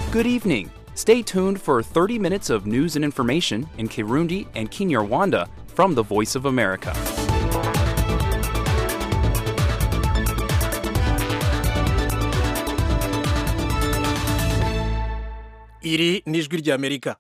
Good evening. Stay tuned for 30 minutes of news and information in Kirundi and Kinyarwanda from the Voice of America. iri ni ijwi ry'amerika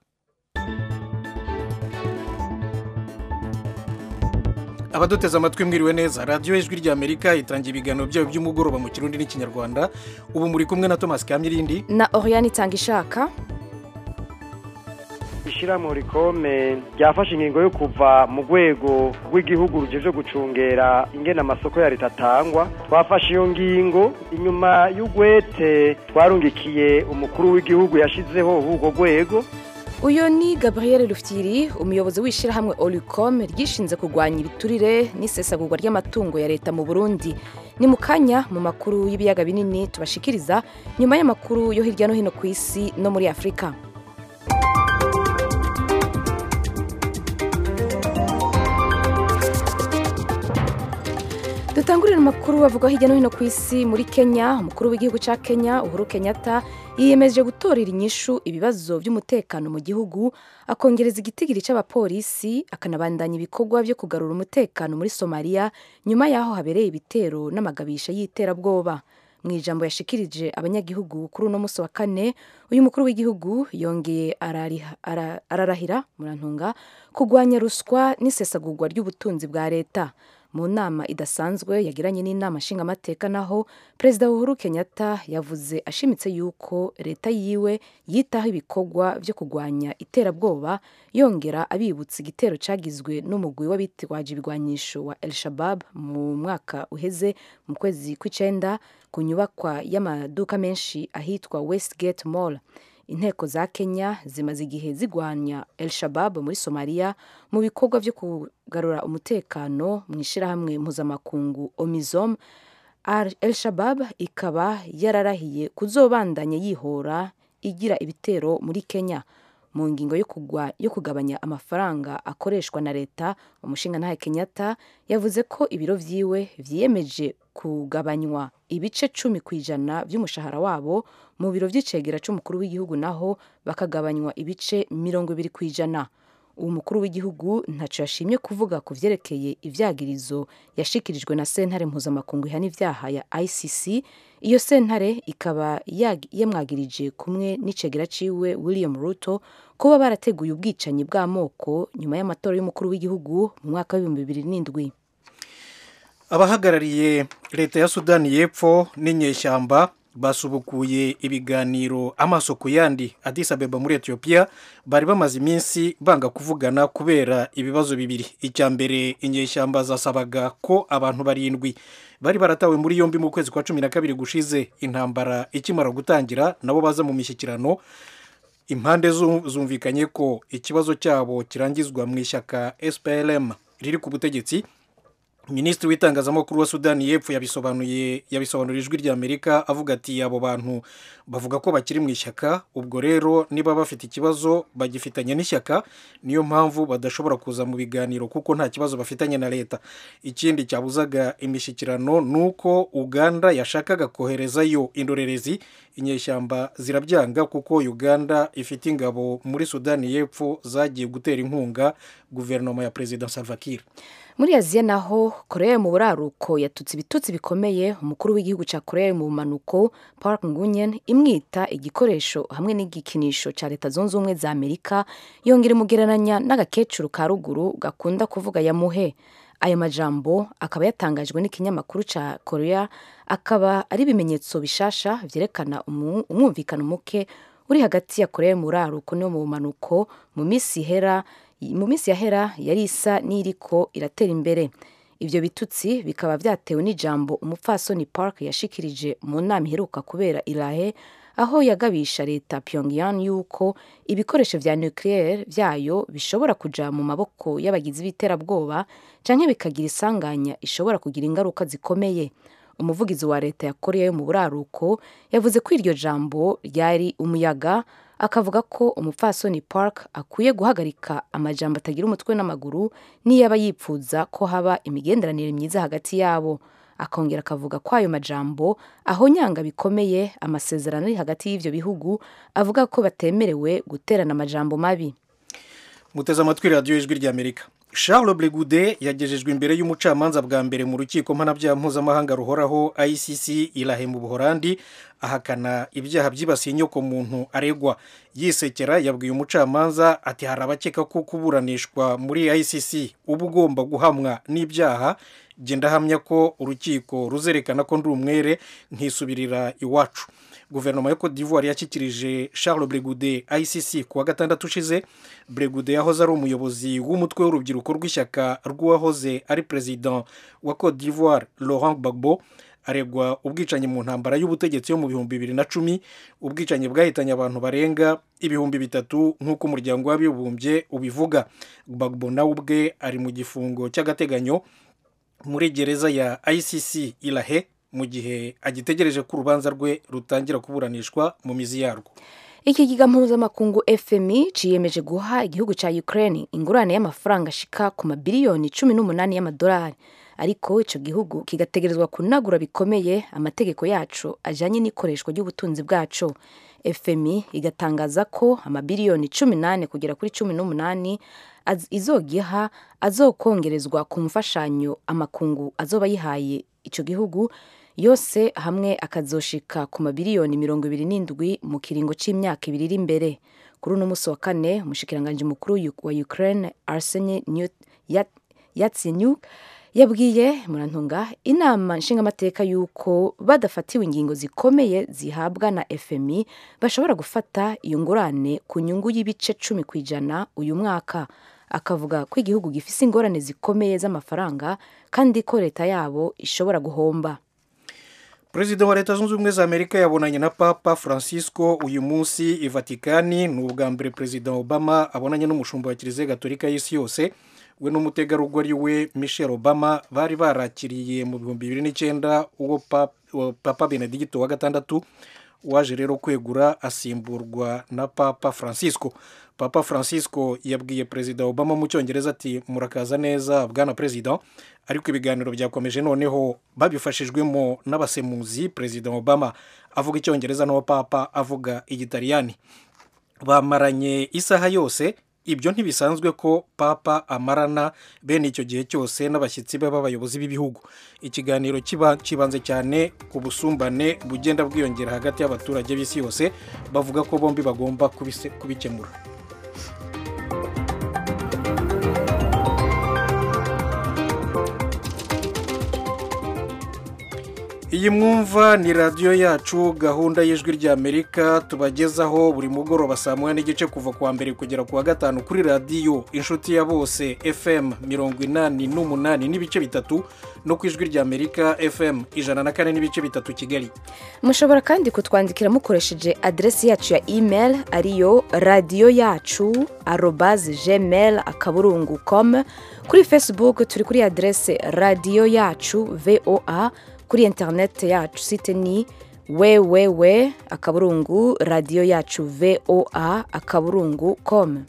abaduteze amatwi mwiriwe neza radiyo ijwi ry'amerika itangira ibiganiro byayo by'umugoroba mu kirundi n'ikinyarwanda ubu muri kumwe na thomas kamyirindi na Oriane itanga ishaka ishyirahamwe rikome ryafashe ingingo yo kuva mu rwego rw'igihugu rugejeje gucungera ingena amasoko ya leta atangwa twafashe iyo ngingo inyuma y'ugwete twarungikiye umukuru w'igihugu yashyizeho urwo rwego uyu ni gabriel rufyiri umuyobozi w'ishyirahamwe oricom ryishinze kurwanya ibiturire n'isesagurwa ry'amatungo ya leta mu burundi ni mu kanya mu makuru y'ibiyaga binini tubashikiriza nyuma y'amakuru yo hirya no hino ku isi no muri afurika dutangurira amakuru avuga hirya no hino ku isi muri kenya umukuru w'igihugu cya kenya uhuru kenyatta yiyemeje gutorera inyishu ibibazo by'umutekano mu gihugu akongereza igitigiri cy'abapolisi akanabandanya ibikorwa byo kugarura umutekano muri somaliya nyuma y'aho habereye ibitero n'amagabisha y'iterabwoba mu ijambo yashikirije abanyagihugu kuri uno munsi wa kane uyu mukuru w'igihugu yongeye ararahira murantunga kurwanya ruswa n'isesagurwa ry'ubutunzi bwa leta mu nama idasanzwe yagiranye n'inama nshingamateka naho perezida uhuru kenyatta yavuze ashimitse yuko leta yiwe yitaho ibikorwa byo kurwanya iterabwoba yongera abibutsa igitero cyagizwe n'umugwi w'abitwaje ibigwanyisho wa el shabab mu mwaka uheze mu kwezi kw'icyenda ku nyubakwa y'amaduka menshi ahitwa westgate mall inteko za kenya zimaze igihe zigwanya el shabab muri somaliya mu bikorwa byo kugarura umutekano mu ishyirahamwe mpuzamakungu omizom el shabab ikaba yararahiye kuzobandanya yihora igira ibitero muri kenya mu ngingo yo kugabanya amafaranga akoreshwa na leta umushinga kenyatta yavuze ko ibiro byiwe byiyemeje kugabanywa ibice cumi ku ijana by'umushahara wabo mu biro by'icegera cy'umukuru w'igihugu naho bakagabanywa ibice mirongo ibiri ku ijana uwo mukuru w'igihugu ntacyo yashimye kuvuga ku byerekeye ibyagirizo yashikirijwe na sentare mpuzamakungu ihana ibyaha ya icc iyo sentare ikaba yamwagirije kumwe n'icegera ciwe william ruto kuba barateguye ubwicanyi bw'amoko nyuma y'amatora y'umukuru w'igihugu mu mwaka w'ibihumbi bibiri n'indwi abahagarariye leta ya sudani y'epfo n'inyeshyamba basubukuye ibiganiro amaso ku yandi Addis Abeba muri etiyopiya bari bamaze iminsi banga kuvugana kubera ibibazo bibiri icya mbere inyeshyamba zasabaga ko abantu barindwi bari baratawe muri yombi mu kwezi kwa cumi na kabiri gushize intambara ikimara gutangira nabo baza mu mishyikirano impande zumvikanye ko ikibazo cyabo kirangizwa mu ishyaka SPLM riri ku butegetsi minisitiri w'itangazamakuru wa sudani y'epfo yabisobanuye yabisobanurira ijwi ry'amerika avuga ati abo bantu bavuga ko bakiri mu ishyaka ubwo rero niba bafite ikibazo bagifitanye n'ishyaka niyo mpamvu badashobora kuza mu biganiro kuko nta kibazo bafitanye na leta ikindi cyabuzaga imishyikirano ni uko uganda yashakaga koherezayo indorerezi inyeshyamba zirabyanga kuko uganda ifite ingabo muri sudani y'epfo zagiye gutera inkunga guverinoma ya perezida salva kiir muri aziya naho korea mu buraruko yatutse ibitutsi bikomeye umukuru w'igihugu cya korea mu bumanuko park ngunyen imwita igikoresho hamwe n'igikinisho cya leta zunze ubumwe za amerika yongera imugereranya n'agakecuru ka ruguru gakunda kuvuga yamuhe aya majambo akaba yatangajwe n'ikinyamakuru cya korea akaba ari ibimenyetso bishasha byerekana umwumvikano muke uri hagati ya korea mu buraruko no mu bumanuko mu minsi ihera mu minsi yahera yari isa n'iriko iratera imbere ibyo bitutsi bikaba byatewe n'ijambo umupfasoni park yashikirije mu nama iheruka kubera irahe aho yagabisha leta pyongyang yuko ibikoresho vya nucleaire vyayo bishobora kuja mu maboko y'abagizi b'iterabwoba canke bikagira isanganya ishobora kugira ingaruka zikomeye umuvugizi wa leta ya korea yo mu buraruko yavuze ko iryo jambo ryari umuyaga akavuga ko umupfasoni park akwiye guhagarika amajambo atagira umutwe n'amaguru niyaba yipfuza ko haba imigenderanire myiza hagati yabo akongera akavuga ko ayo majambo ahonyanga bikomeye amasezerano ari hagati y'ivyo bihugu avuga ko batemerewe guterana amajambo mabi muteze amatwi radiyo y'ijwi ry'amerika charles bregude yagejejwe imbere y'umucamanza bwa mbere mu rukiko mpanabyaha mpuzamahanga ruhoraho icc irahe mu buhorandi ahakana ibyaha byibasiye inyoko muntu aregwa yisekera yabwiye umucamanza ati hari abakeka ko kuburanishwa muri icc uba ugomba guhamwa n'ibyaha genda ahamya ko urukiko ruzerekana ko ndi umwere nkisubirira iwacu guverinoma ya cote d'ivoire yashyikirije charles bregude icc ku wa gatandatu ushize bregude yahoze ari umuyobozi w'umutwe w'urubyiruko rw'ishyaka rw'uwahoze ari perezida wa cote d'ivoire laurent gbagbo aregwa ubwicanyi mu ntambara y'ubutegetsi yo mu bihumbi bibiri na cumi ubwicanyi bwahitanye abantu barenga ibihumbi bitatu nk'uko umuryango w'abibumbye ubivuga gbagbo nawe ubwe ari mu gifungo cy'agateganyo muri gereza ya icc irahe mu gihe agitegereje ko urubanza rwe rutangira kuburanishwa mu mizi yarwo ikigega mpuzamakungu fmi ciyemeje guha igihugu ca ukraine ingurane y'amafaranga ashika ku mabiliyoni cumi n'umunani y'amadolari ariko ico gihugu kigategerezwa kunagura bikomeye amategeko yaco ajanye n'ikoreshwa ry'ubutunzi bwaco fmi igatangaza ko amabiliyoni cumi nane kugera kuri cumi n'umunani izogiha azokongerezwa ku mfashanyo amakungu azoba yihaye ico gihugu yose hamwe akazoshika ku mabiliyoni mirongo ibiri n'indwi mu kiringo c'imyaka ibiri iri imbere kuri uno musi wa kane umushikiranganji mukuru wa ukraine arsene yatsenyuk yabwiye murantunga inama nshingamateka y'uko badafatiwe ingingo zikomeye zihabwa na fmi bashobora gufata iyo ngurane ku nyungu y'ibice cumi ku ijana uyu mwaka akavuga ko igihugu gifise ingorane zikomeye z'amafaranga kandi ko leta yabo ishobora guhomba perezida wa leta zunze ubumwe za amerika yabonanye na papa francisco uyu munsi i vatikani ni ubwa mbere perezida obama abonanye n'umushumba wa kiliziya gatolika y'isi yose we n'umutegarugori we michelle obama bari barakiriye mu bihumbi bibiri n'icyenda uwo papa benedigito wa gatandatu waje rero kwegura asimburwa na papa francisco papa francisco yabwiye perezida obama mu cyongereza ati murakaza neza bwana perezida ariko ibiganiro byakomeje noneho babifashijwemo n'abasemuzi perezida obama avuga icyongereza n'uwo papa avuga igitaliyani bamaranye isaha yose ibyo ntibisanzwe ko papa amarana bene icyo gihe cyose n'abashyitsi be b'abayobozi b'ibihugu ikiganiro kibanze cyane ku busumbane bugenda bwiyongera hagati y'abaturage b'isi yose bavuga ko bombi bagomba kubikemura iyi mwumva ni radiyo yacu gahunda y'ijwi ry'amerika tubagezaho buri mugoroba saa moya n'igice kuva ku wa mbere kugera ku wa gatanu kuri radiyo inshuti ya bose fm mirongo inani n'umunani n'ibice bitatu no ku ijwi ry'amerika fm ijana na kane n'ibice bitatu kigali mushobora kandi kutwandikira mukoresheje aderesi yacu ya email ariyo radiyo yacu arobaze gmail akaburungu com kuri facebook turi kuri aderesi radiyo yacu voa kuri interineti yacu site ni wewewe akaburungu radiyo yacu voa akaburungu com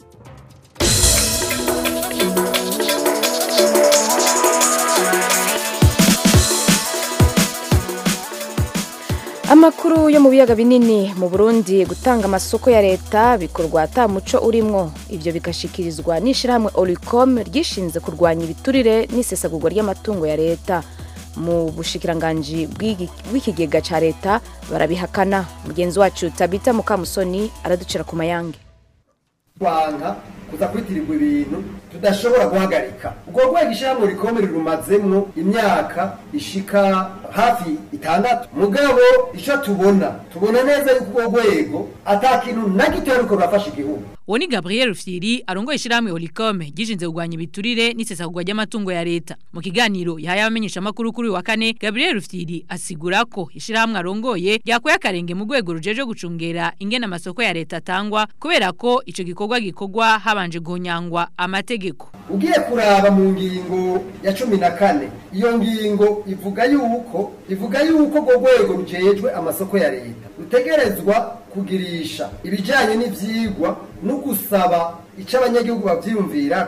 amakuru yo mu biyaga binini mu burundi gutanga amasoko ya leta bikorwa ata muco urimwo ibyo bigashikirizwa n'ishyirahamwe oricom ryishinze kurwanya ibiturire n'isesagurwa ry'amatungo ya leta mu bushikiranganji bw'ikigega cya leta barabihakana mugenzi wacu tabita mukamusoni araducira ku mayange twanga kuza kwitirirwa ibintu tudashobora guhagarika ubwo rwego ishyirahamwe rikomere rumazemwo imyaka ishika hafi itandatu mugabo icyo tubona tubona neza yuko urwo rwego ata kintu na gito ariko rurafasha igihugu uwo ni gabriel rufyiri arongoye ishyirahamwe holicome ryishinze kurwanya ibiturire n'isesagurwa ry'amatungo ya leta mu kiganiro yahaye abamenyeshamakuru kuri uyu wa kane gabriel rufyiri asigura ko ishyirahamwe arongoye ryakuye akarenge mu rwego rujeje gucungera ingena amasoko ya leta atangwa kubera ko icyo gikorwa gikorwa habanje guhonyangwa amategeko ugiye kuraba mu ngingo ya cumi na kane iyo ngingo ivuga yuko ivuga yuko urwo rwego rujejwe amasoko ya leta rutegerezwa kugirisha ibijyanye n'ibyigwa no gusaba icyo abanyagihugu babyiyumvira ko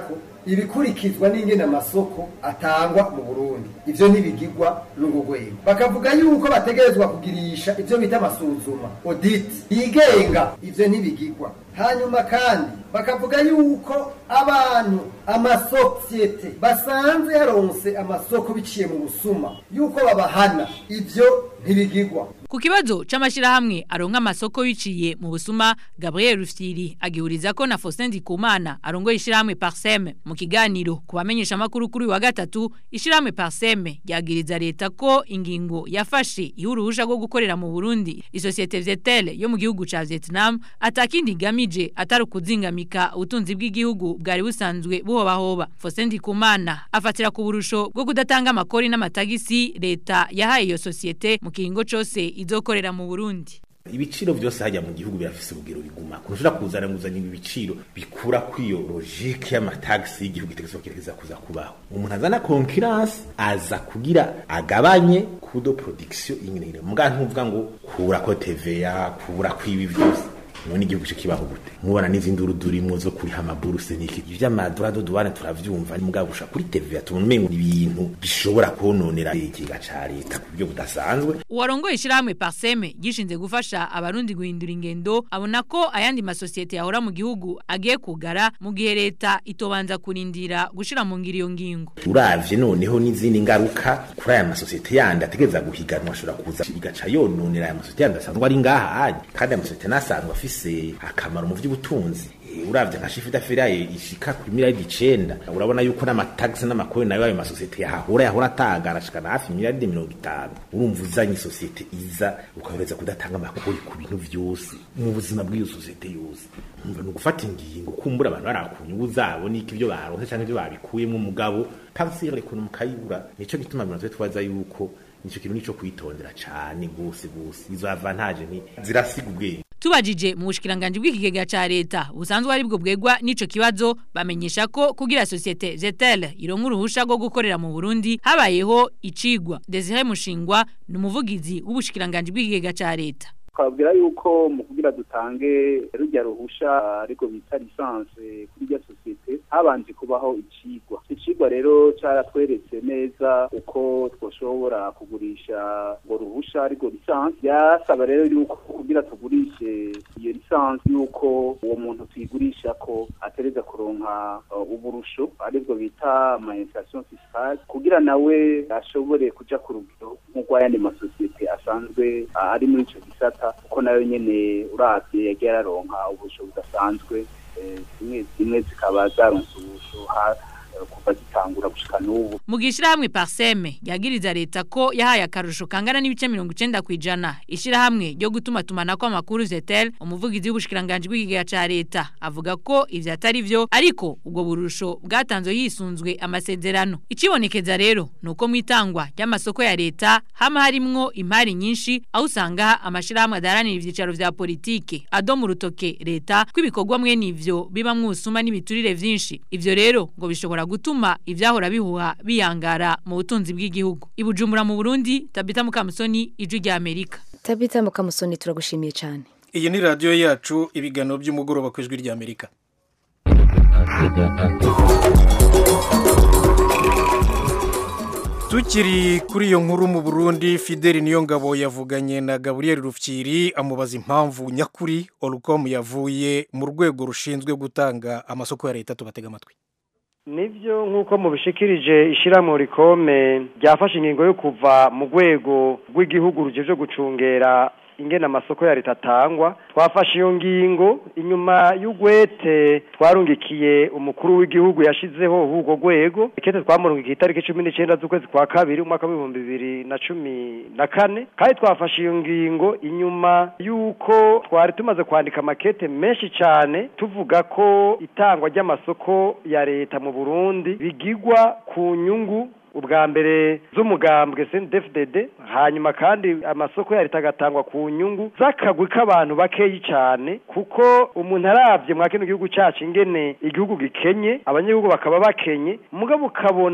ibikurikizwa n'ingene amasoko atangwa mu burundi ivyo ntibigirwa n'urwo rwego bakavuga yuko bategerezwa kugirisha ivyo bita amasuzuma audit yigenga ivyo ntibigirwa hanyuma kandi bakavuga yuko abantu amasosiyete basanze yaronse amasoko biciye mu busuma yuko babahana ivyo ntibigirwa Ku kibazo c'amashirahamwe aronka amasoko biciye mu busuma Gabriel Rufyiri agihuriza ko na Faustin Ndikumana arongoye ishirahamwe Parsem mu kiganiro kubamenyesha makuru kuri wa gatatu ishirahamwe Parsem yagiriza leta ko ingingo yafashe ihuruhusha rwo gukorera mu Burundi isosiyete Vietel yo mu gihugu ca Vietnam atakindi gamije atari kuzingamika ubutunzi bw'igihugu bwari busanzwe buhobahoba Faustin Ndikumana afatira ku burusho bwo kudatanga amakori n'amatagisi leta yahaye iyo sosiyete mu kiringo cose izokorera mu Burundi ibiciro byose hajya mu gihugu birafise urugero biguma kurushira kuzana nguzanya ibi biciro bikura kwiyo logique y'amataxi y'igihugu itegeko kirekeza kuza kubaho umuntu azana concurrence aza kugira agabanye kudo production ingene muga ntuvuga ngo kura ko TVA kura kwibi byose none igihugu cyo kibaho gute mubona n'izindi urudurimo zo kuri hamaburuse niki ivy'amadura do duwane turavyumva ni mugabo usha kuri TVA tumenye ibintu bishobora kononera ikiga ca leta ku buryo budasanzwe uwarongoye ishirahamwe Parseme gishinze gufasha abarundi guhindura ingendo abona ko ayandi masosiyete yahora mu gihugu agiye kugara mu gihe leta itobanza kurindira gushira mu ngiro iyo ngingo uravye noneho n'izindi ngaruka kuri aya masosiyete yandi ategereza guhiganwa ashobora kuza igaca yononera aya masosiyete yandi asanzwe ari ngaha hanye kandi aya masosiyete nasanzwe afise akamaro mu vy'ubutunzi Eh, uravye nka shifu d'affaires ishika kuri miliyaridi icenda urabona yuko n'amatagisi n'amakori nayo ayo masosiyete yahahora yahora atagara ashikana hafi miliyaridi mirongo itanu urumva uzanye isosiyete iza ukahereza kudatanga amakori ku bintu vyose mu buzima bw'iyo sosiyete yose umva ni ugufata ingingo kumbura abantu bari ku nyungu zabo n'iko ibyo baronse canke ibyo babikuyemo umugabo tagisire ukuntu mukayibura nico gituma abantu twe twaza yuko nico kintu nico kwitondera cane gose gose izo avantage ni zirasiga ubwenge tubajije mu bushikiranganje bw'ikigega ca leta busanzwe ari bwo bwegwa n'ico kibazo bamenyesha ko kugira societe Zetel ironka uruhusha rwo gukorera mu Burundi habayeho icigwa Desire Mushingwa ni umuvugizi w'ubushikiranganje bw'ikigega ca leta twabwira yuko mu kugira dutange rujya ruhusha ariko bita lisanse kuri rya sosiyete habanje kubaho icigwa icigwa rero caratweretse neza uko twoshobora kugurisha ngo ruhusha ariko lisanse byasaba rero yuko kugira tugurishe iyo lisanse yuko uwo muntu tuyigurisha ko atereza kuronka uh, uburusho aribwo bita amainstallation fiscale kugira nawe ashobore kuja ku rugero nk'urw'ayandi masosiyete asanzwe uh, ari muri ico gisata kuko nayo nyene uravye yagiye araronka ubusho budasanzwe zimwe zimwe zikaba zaronse ubusho kuva zitangura gushika n'ubu mu gishirahamwe Parseme yagiriza leta ko yahaye akarusho kangana n'ibice 90 kwijana ishirahamwe ryo gutuma tumana ko amakuru Zetel umuvugizi w'ubushikiranganje bw'ikigega ca leta avuga ko ivyo atari vyo ariko ubwo burusho bwatanzwe hisunzwe amasezerano icibonekeza rero nuko mwitangwa ry'amasoko ya leta hama harimwo impari nyinshi aho usanga amashirahamwe adaranira ivyicaro vya politike adomu rutoke leta kwibikorwa mwe nivyo biba mwusuma n'ibiturire vyinshi ivyo rero ngo bishobora gutuma ivyahora bihuha biyangara mu butunzi bw'igihugu ibujumbura mu Burundi Tabita Mukamusoni ijwi rya Amerika Tabita Mukamusoni turagushimiye cyane iyi ni radiyo yacu ibiganiro by'umugoroba ku ijwi rya amerika tukiri kuri iyo nkuru mu burundi fideli niyo ngabo yavuganye na gaburiyeri rufyiri amubaza impamvu nyakuri orukomu yavuye mu rwego rushinzwe gutanga amasoko ya leta tubatega amatwi nibyo nk'uko mubishikirije ishyirahamwe rikome ryafashe ingingo yo kuva mu rwego rw'igihugu rugejeje gucungera ingena amasoko ya leta atangwa twafashe iyo ngingo inyuma y'ugwete twarungikiye umukuru w'igihugu yashizeho urwo rwego ikete twamurungikiye itariki cumi n'icyenda z'ukwezi kwa kabiri umwaka w'ibihumbi bibiri na cumi na kane kandi twafashe iyo ngingo inyuma y'uko twari tumaze kwandika amakete menshi cyane tuvuga ko itangwa ry'amasoko ya leta mu burundi bigigwa ku nyungu ubwa mbere z'umugambwe CNDD-FDD hanyuma kandi amasoko ya leta agatangwa ku nyungu z'akagwi k'abantu bakeyi cyane kuko umuntu arabye mwa kino gihugu cyacu ingene igihugu gikenye abanyagihugu bakaba bakenye mugabo ukabona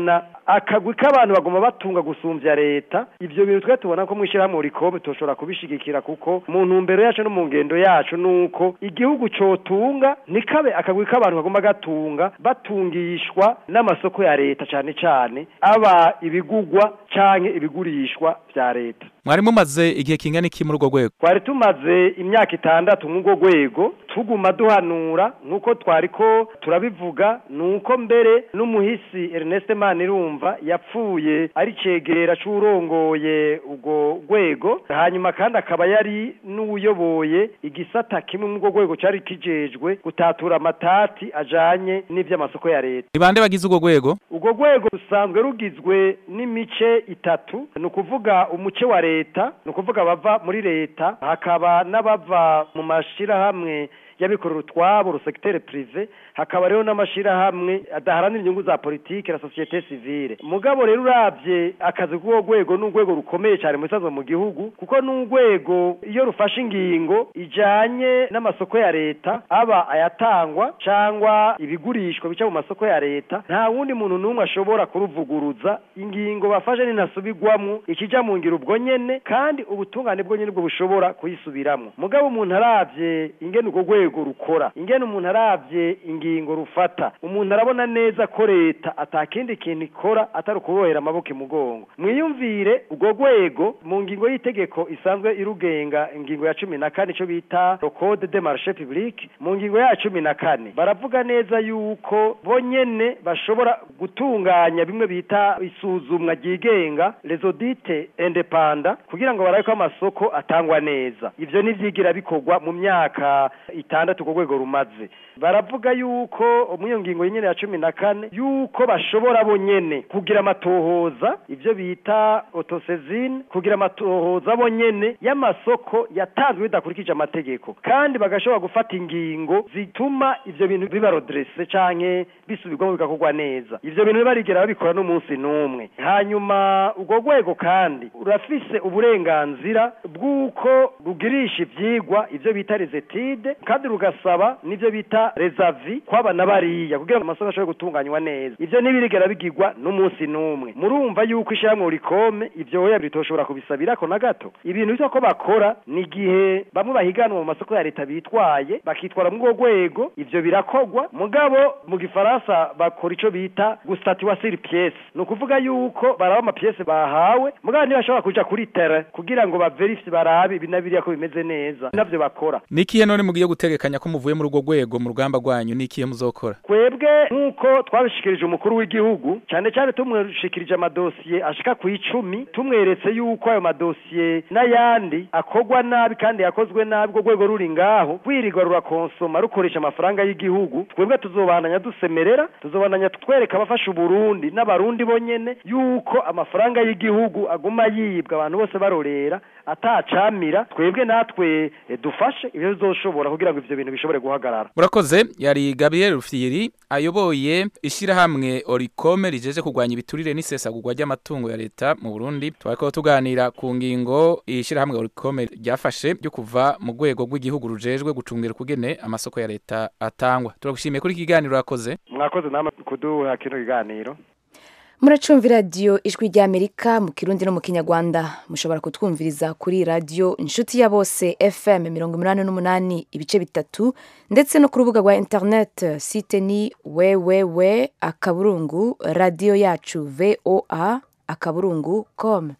akagwi k'abantu bagomba batunga gusumbya leta ivyo bintu twe tubona ko mwishirahamwe rikome toshobora kubishigikira kuko mu ntumbero yacu no mu ngendo yacu nuko igihugu cotunga nikabe akagwi k'abantu bagomba gatunga batungishwa n'amasoko ya leta cane cane aba ibigugwa canke ibigurishwa vya leta mwari mumaze igihe kingana iki muri urwo rwego twari tumaze imyaka itandatu mw'urwo rwego tuguma duhanura nk'uko twariko turabivuga nuko mbere n'umuhisi Ernest Manirumva yapfuye ari cegera c'urongoye urwo rwego hanyuma kandi akaba yari n'uyoboye igisata kimwe mu rwo rwego cari kijejwe gutatura amatati ajanye n'ivy'amasoko ya leta ni bande bagize urwo rwego urwo rwego rusanzwe rugizwe n'imice itatu ni ukuvuga umuce wa leta ni ukuvuga bava muri leta hakaba n'abava mu mashirahamwe y'abikorera utwabo rusekitere prive hakaba rero n'amashirahamwe adaharanira inyungu za politike na societe civile mugabo rero uravye akazi k'uwo rwego n'urwego rukomeye cyane mu bisanzwe mu gihugu kuko n'urwego iyo rufashe ingingo ijanye n'amasoko ya leta aba ayatangwa cangwa ibigurishwa bica mu masoko ya leta nta wundi muntu n'umwe ashobora kuruvuguruza ingingo bafashe ninasubirwamwo ikija mu ngiro ubwo nyene kandi ubutungane bwo nyene bwo bushobora kuyisubiramwo mugabo umuntu aravye ingene urwo rwego rukora ingene umuntu aravye ingingo rufata umuntu arabona neza ko leta atakindi kintu ikora atari ukubohera amaboko imugongo mwiyumvire urwo rwego mu ngingo y'itegeko isanzwe irugenga ingingo ya cumi na kane ico bita code de marché public mu ngingo ya cumi na kane baravuga neza yuko bonyene bashobora gutunganya bimwe bita isuzumwa ryigenga les audits indépendants kugira ngo barabe ko amasoko atangwa neza ivyo nivyigira bikorwa mu myaka itandatu ku rwego rumaze baravuga yuko mu iyo ngingo nyene ya cumi na kane yuko bashobora bonyene kugira amatohoza ivyo bita autosezine kugira amatohoza bonyene y'amasoko yatanzwe bidakurikije amategeko kandi bagashobora gufata ingingo zituma ivyo bintu biba redresse canke bisubirwamo bigakorwa neza ivyo bintu barigera babikora n'umunsi n'umwe hanyuma urwo rwego kandi urafise uburenganzira bw'uko rugirisha ivyigwa ivyo bita rezetide kandi rugasaba n'ivyo bita rezavi kwaba na bariya kugira ngo amasoko ashobore gutunganywa neza ivyo ntibirigera bigirwa n'umunsi n'umwe murumva yuko ishyirahamwe rikome ivyo oya bitoshobora kubisabirako na gato ibintu bitwa ko bakora ni igihe bamwe bahiganwa mu masoko ya leta bitwaye bakitwara muri urwo rwego ivyo birakogwa mugabo mu gifaransa bakora ico bita gustatiwa sur pièce ni ukuvuga yuko baraba amapiyese bahawe mugabo ntibashobora kuja kuri tere kugira ngo baverifye barabe ibi na biriya ko bimeze neza navyo bakora ni ikihe none mugiye gutegekanya ko muvuye muri urwo rwego mu rugamba rwanyu ni ikihe muzokora twebwe nk'uko twabishikirije umukuru w'igihugu cyane cyane tumushikirije amadosiye ashika ku icumi tumweretse yuko ayo madosiye n'ayandi akorwa nabi kandi yakozwe nabi urwo rwego ruri ngaho rwirirwa rurakonsoma rukoresha amafaranga y'igihugu twebwe tuzobandanya dusemerera tuzobandanya twereka abafasha uburundi n'abarundi bonyene yuko amafaranga y'igihugu aguma yibwa abantu bose barorera atacamira twebwe natwe eh, dufashe ibyo bizoshobora kugira ngo ivyo bintu bishobore guhagarara murakoze yari gabriel rufyiri ayoboye ishyirahamwe orikome rijeje kurwanya ibiturire n'isesagurwa ry'amatungo ya leta mu burundi twariko tuganira ku ngingo ishyirahamwe orikome ryafashe ryo kuva mu rwego rw'igihugu rujejwe gucungira ukugene amasoko ya leta atangwa turagushimiye kuri iki kiganiro urakoze mwakoze namwe kuduha kino kiganiro muracumva radiyo ijwi ry'amerika mu kirundi no mu kinyarwanda mushobora kutwumviriza kuri radiyo inshuti ya bose fm mirongo inani n'umunani ibice bitatu ndetse no ku rubuga rwa interineti site ni wewewe akaburungu radiyo yacu voa akaburungu com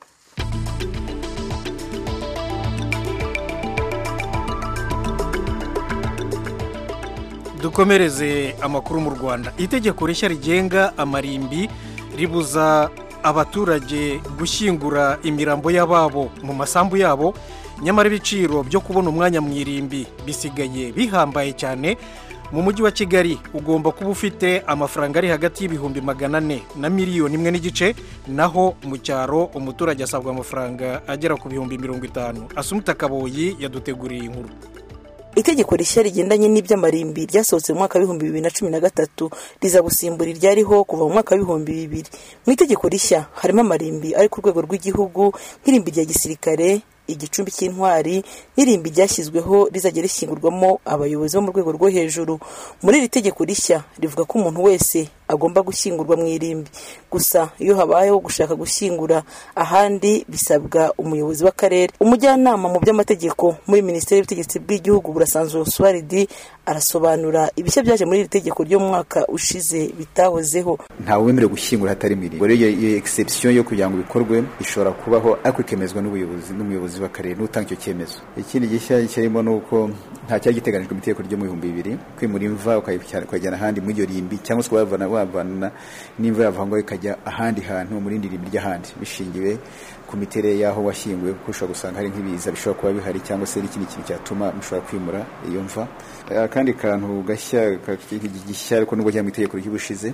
dukomereze amakuru mu rwanda itegeko rishya rigenga amarimbi ribuza abaturage gushyingura imirambo y'ababo mu masambu yabo nyamara ibiciro byo kubona umwanya mu irimbi bisigaye bihambaye cyane mu mujyi wa kigali ugomba kuba ufite amafaranga ari hagati y'ibihumbi magana ane na miliyoni imwe n'igice naho mu cyaro umuturage asabwa amafaranga agera ku bihumbi mirongo itanu asumuta kaboyi yaduteguriye inkuru itegeko rishya rigendanye n'iby'amarimbi ryasohotse mu mwaka w'ibihumbi bibiri na cumi na gatatu riza gusimbura iryariho kuva mu mwaka w'ibihumbi bibiri mu itegeko rishya harimo amarimbi ari ku rwego rw'igihugu nk'irimbi rya gisirikare igicumbi cy'intwari n'irimbi ryashyizweho rizajya rishyingurwamo abayobozi bo mu rwego rwo hejuru muri iri tegeko rishya rivuga ko umuntu wese agomba gushyingurwa mu irimbi gusa iyo habayeho gushaka gushyingura ahandi bisabwa umuyobozi w'akarere umujyanama mu by'amategeko muri minisiteri y'ubutegetsi bw'igihugu burasanzwe oswaridi arasobanura ibishya byaje muri iri tegeko ryo mu mwaka ushize bitahozeho ntawe wemerewe gushyingura hatari mu irimbi rero iyo exception yo kugira ngo bikorwe ishobora kubaho ariko ikemezwa n'ubuyobozi n'umuyobozi w'akarere n'utanga icyo cyemezo ikindi gishya kirimo ni uko nta cyari giteganijwe mu itegeko ryo mu bihumbi bibiri kwimura imva ukayijyana ahandi muri iryo rimbi cyangwa se wavana wavana n'imva yava ngo ikajya ahandi hantu mu rindi rimbi ry'ahandi bishingiwe ku miterere y'aho washyinguwe kuko ushobora gusanga hari nk'ibiza bishobora kuba bihari cyangwa se n'ikindi kintu cyatuma mushobora kwimura iyo mva akandi kantu gashya gishya ariko nubwo cyangwa mu itegeko ry'ubushize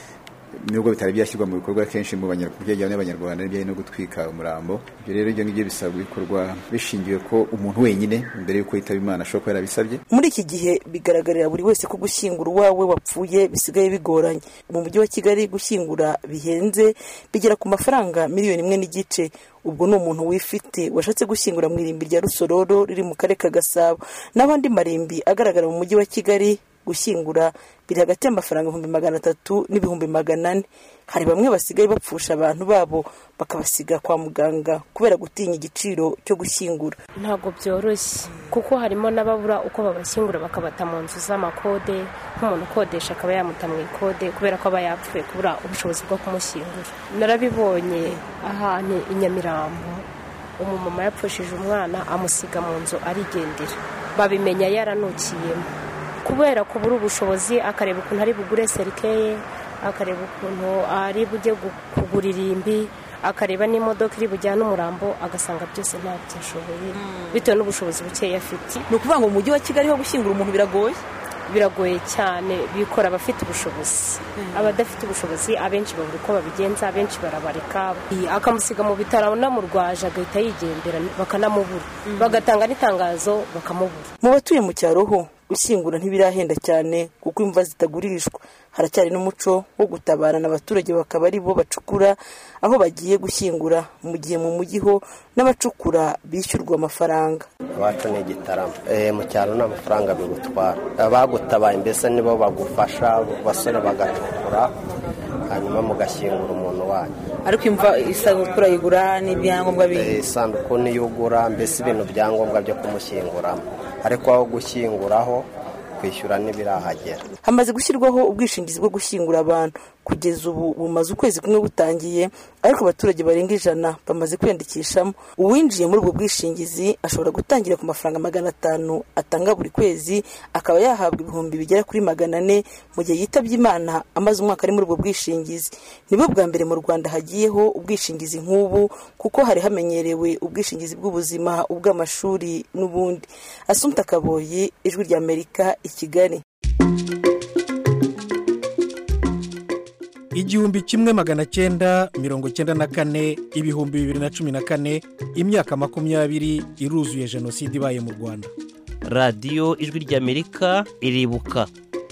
nubwo bitari byashyirwa mu bikorwa kenshi mu bijyanye n'abanyarwanda n'ibijyanye no gutwika umurambo ibyo rero ibyo ngibyo bisaba bikorwa bishingiwe ko umuntu wenyine mbere y'uko yitaba imana ashobora kuba yarabisabye muri iki gihe bigaragarira buri wese ko gushyingura uwawe wapfuye bisigaye bigoranye mu mujyi wa kigali gushyingura bihenze bigera ku mafaranga miliyoni imwe n'igice ubwo ni umuntu wifite washatse gushyingura mu irimbi rya rusororo riri mu karere ka gasabo n'abandi marimbi agaragara mu mujyi wa kigali gushyingura biri hagati y'amafaranga ibihumbi magana atatu n'ibihumbi magana ane hari bamwe basigaye bapfusha abantu babo bakabasiga kwa muganga kubera gutinya igiciro cyo gushyingura ntabwo byoroshye kuko harimo n'ababura uko babashyingura bakabata mu nzu z'amakode nk'umuntu ukodesha akaba yamuta mu ikode kubera ko aba yapfuye kubura ubushobozi bwo kumushyingura narabibonye ahantu i nyamirambo umumama yapfushije umwana amusiga mu nzu arigendera babimenya yaranukiyemo kubera kubura ubushobozi akareba ukuntu ari bugure serikeye akareba ukuntu ari bujye kugura irimbi akareba n'imodoka iri bujyane umurambo agasanga byose ntabyo ashoboye bitewe n'ubushobozi bukeya afite ni ukuvuga ngo mu mujyi wa kigali ho gushyingura umuntu biragoye biragoye cyane bikora abafite ubushobozi abadafite ubushobozi abenshi babura uko babigenza abenshi barabareka akamusiga mu bitaro anamurwaje agahita yigendera bakanamubura bagatanga n'itangazo bakamubura mu batuye mu cyaro ho gushyingura ntibirahenda cyane kuko imva zitagurishwa haracyari n'umuco wo gutabarana abaturage bakaba ari bo bacukura aho bagiye gushyingura mu gihe mu mujyi ho n'abacukura bishyurwa amafaranga iwacu ni igitaramo mu cyaro nta mafaranga bigutwara abagutabaye mbese nibo bagufasha basore bagacukura hanyuma mugashyingura umuntu wanyu ariko imva isanduku urayigura n'ibyangombwa bindi isanduku niyo ugura mbese ibintu byangombwa byo kumushyinguramo ariko aho gushyinguraho kwishyura n'ibirahagera hamaze gushyirwaho ubwishingizi bwo gushyingura abantu kugeza ubu bumaze ukwezi kumwe butangiye ariko abaturage barenga ijana bamaze kwiyandikishamo uwinjiye muri ubwo bwishingizi ashobora gutangira ku mafaranga magana atanu atanga buri kwezi akaba yahabwa ibihumbi bigera kuri magana ane mu gihe yitabye imana amaze umwaka ari muri ubwo bwishingizi nibwo bwa mbere mu rwanda hagiyeho ubwishingizi nk'ubu kuko hari hamenyerewe ubwishingizi bw'ubuzima ubw'amashuri n'ubundi asumta kaboyi ijwi ry'amerika i kigali igihumbi kimwe magana cyenda mirongo cyenda na kane ibihumbi bibiri na cumi na kane imyaka makumyabiri iruzuye jenoside ibaye mu rwanda radiyo ijwi ry'amerika iribuka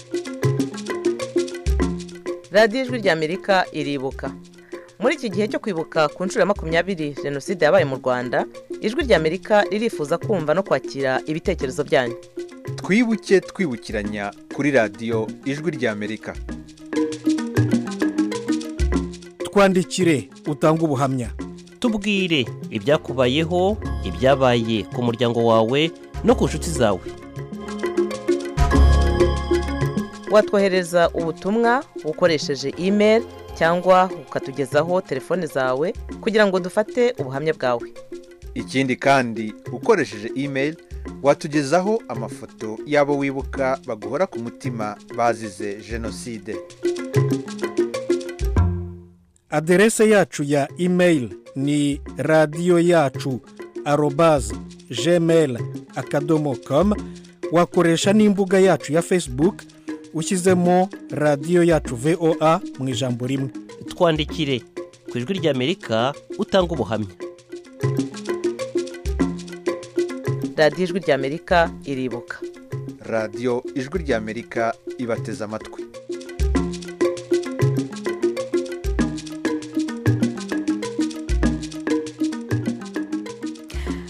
radiyo ijwi ry'amerika iribuka muri iki gihe cyo kwibuka ku nshuro ya makumyabiri jenoside yabaye mu rwanda ijwi ry'amerika ririfuza kumva no kwakira ibitekerezo byanyu twibuke twibukiranya kuri radiyo ijwi ry'amerika twandikire utange ubuhamya tubwire ibyakubayeho ibyabaye ku muryango wawe no ku nshuti zawe watwohereza ubutumwa ukoresheje imeri cyangwa ukatugezaho telefone zawe kugira ngo dufate ubuhamya bwawe ikindi kandi ukoresheje imeri watugezaho amafoto y'abo wibuka baguhora ku mutima bazize jenoside aderese yacu ya imeyili ni radiyo yacu arobaze gmail akadomo komu wakoresha n'imbuga yacu ya fesibuke ushyizemo radiyo yacu voa mu ijambo rimwe twandikire ku ijwi ry'amerika utanga ubuhamya radiyo ijwi ry'amerika iribuka radiyo ijwi ry'amerika ibateze amatwi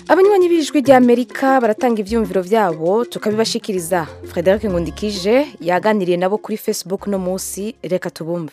abanywanyi b'ijwi ry'amerika baratanga ibyumviro byabo tukabibashikiriza frederic ngundikije yaganiriye nabo kuri facebook no munsi reka tubumve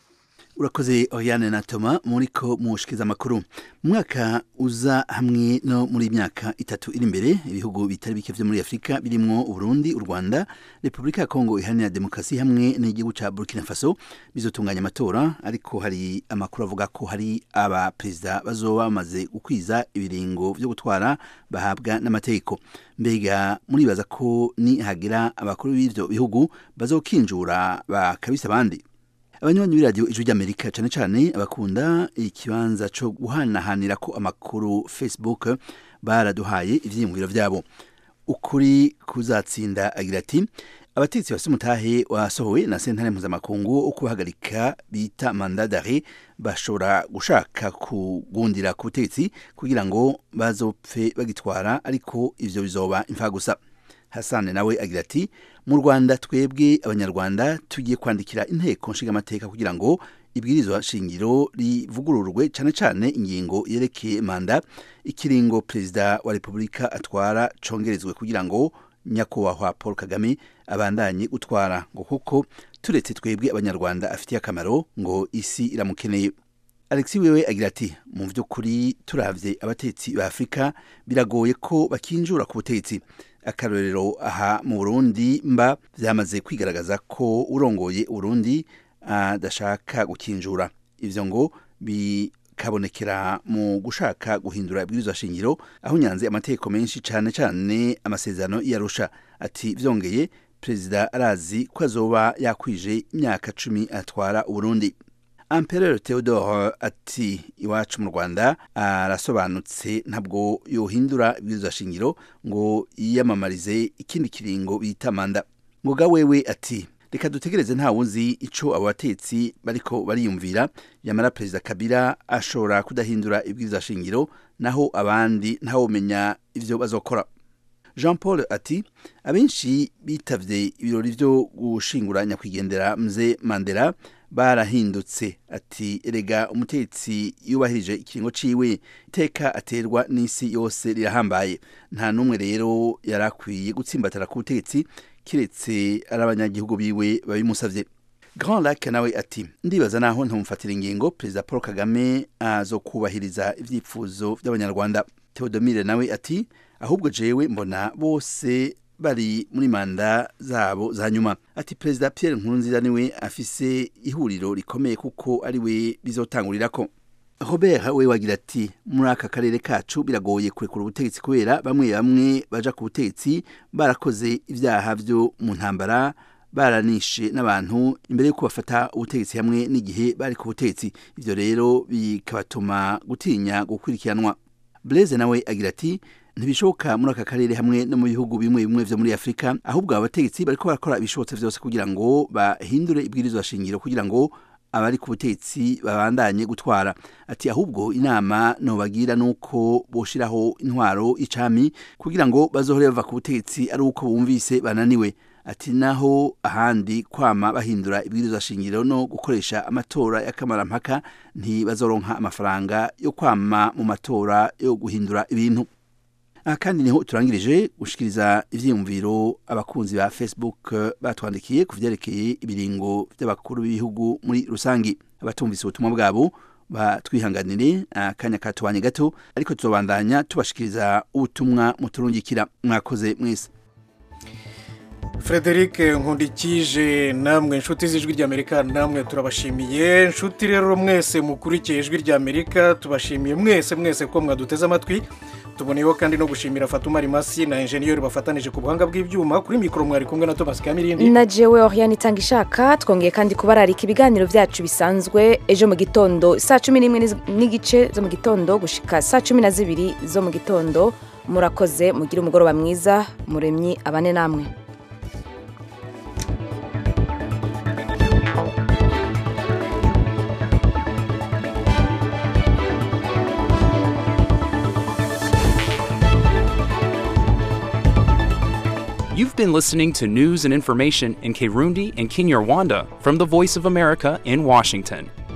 urakoze oriane na toma muriko mushikiza amakuru mu mwaka uza hamwe no muri myaka itatu iri imbere ibihugu bitari bike vyo muri afurika birimwo uburundi u rwanda repubulika ya kongo iharanira demokarasi hamwe n'igihugu ca burkina faso bizotunganya amatora ariko hari amakuru avuga ko hari abaperezida bazoba bamaze gukwiza ibiringo vyo gutwara bahabwa n'amategeko mbega muribaza ko ni hagira abakuru b'ivyo bihugu bazokinjura bakabisa abandi abanywanyi b'iradiyo ijwi ry'amerika cyane cyane abakunda ikibanza cyo guhanahanira ko amakuru facebook baraduhaye ivyiyumviro vyabo ukuri kuzatsinda agira ati abatetsi bafite umutahe wasohowe na sentare mpuzamakungu wo kubahagarika bita mandadare bashobora gushaka kugundira ku butegetsi kugira ngo bazopfe bagitwara ariko ivyo bizoba imfa gusa hasane nawe agira ati mu rwanda twebwe abanyarwanda tugiye kwandikira inteko nshingamateka kugira ngo ibwirizwa shingiro rivugururwe cyane cyane ingingo yerekeye manda ikiringo perezida wa repubulika atwara congerezwe kugira ngo nyakubahwa paul kagame abandanye gutwara ngo kuko turetse twebwe abanyarwanda afitiye akamaro ngo isi iramukeneye alexi wewe agira ati mu by'ukuri turavye abatetsi ba afurika biragoye ko bakinjura ku butegetsi akarorero aha mu burundi mba byamaze kwigaragaza ko urongoye urundi adashaka gukinjura ivyo ngo bikabonekera mu gushaka guhindura ibwirizwa shingiro aho nyanze amategeko menshi cane cane amasezerano yarusha ati vyongeye perezida arazi ko azoba yakwije imyaka cumi atwara uburundi Empereur Theodore ati iwacu mu Rwanda arasobanutse ntabwo yohindura ibwirizwa shingiro ngo yiyamamarize ikindi kiringo bita manda ngoga wewe ati reka dutegereze nta wuzi ico abo batetsi bariko bariyumvira yamara perezida Kabila ashobora kudahindura ibwirizwa shingiro naho abandi ntawomenya ivyo bazokora Jean Paul ati abenshi bitavye ibirori vyo gushingura nyakwigendera mze Mandela barahindutse ati erega umutetsi yubahirije ikiringo ciwe iteka aterwa n'isi yose rirahambaye nta n'umwe rero yarakwiye gutsimbatara ku butegetsi kiretse ari abanyagihugu biwe babimusavye Grand Lac nawe ati ndibaza naho ntumfatira ingingo perezida Paul Kagame azokubahiriza ivyifuzo vy'abanyarwanda Theodomire nawe ati ahubwo jewe mbona bose bari muri manda zabo za nyuma ati perezida Pierre Nkurunziza niwe afise ihuriro rikomeye kuko ari we bizotangurirako Robert we wagira ati muri aka karere kacu biragoye kurekura ubutegetsi kubera bamwe bamwe baja ku butegetsi barakoze ivyaha vyo mu ntambara baranishe n'abantu imbere yuko bafata ubutegetsi hamwe n'igihe bari ku butegetsi ivyo rero bikabatuma gutinya gukurikiranwa Blaise nawe agira ati ntibishoboka muri aka karere hamwe no mu bihugu bimwe bimwe vyo muri Afrika ahubwo abategetsi bariko barakora ibishobotse vyose kugira ngo bahindure ibwirizwa shingiro kugira ngo abari ku butegetsi babandanye gutwara ati ahubwo inama nobagira nuko boshiraho intwaro icami kugira ngo bazohore bava ku butegetsi ari uko bumvise bananiwe ati naho ahandi kwama bahindura ibwirizwa shingiro no gukoresha amatora y'akamarampaka ntibazoronka amafaranga yo kwama mu matora yo guhindura ibintu aha kandi niho turangirije gushikiriza ivyiyumviro abakunzi ba facebook batwandikiye ku vyerekeye ibiringo vy'abakuru b'ibihugu muri rusangi abatumvise ubutumwa bwabo batwihanganire akanya katubanye gato ariko tuzobandanya tubashikiriza ubutumwa muturungikira mwakoze mwese frederic nkundikije namwe inshuti z'ijwi ry'amerika namwe turabashimiye inshuti rero mwese mukurikiye ijwi ry'amerika tubashimiye mwese mwese ko mwaduteze amatwi tuboneyeho kandi no gushimira fatuma rimasi na enjeniyeri bafatanije ku buhanga bw'ibyuma kuri mikoro mwari kumwe na thomas kamirindi na jewe oriane itanga ishaka twongeye kandi kubararika ibiganiro byacu bisanzwe ejo mu gitondo saa cumi n'imwe n'igice zo mu gitondo gushika saa cumi na zibiri zo mu gitondo murakoze mugire umugoroba mwiza muremyi abane namwe You've been listening to news and information in Kirundi and Kinyarwanda from the Voice of America in Washington.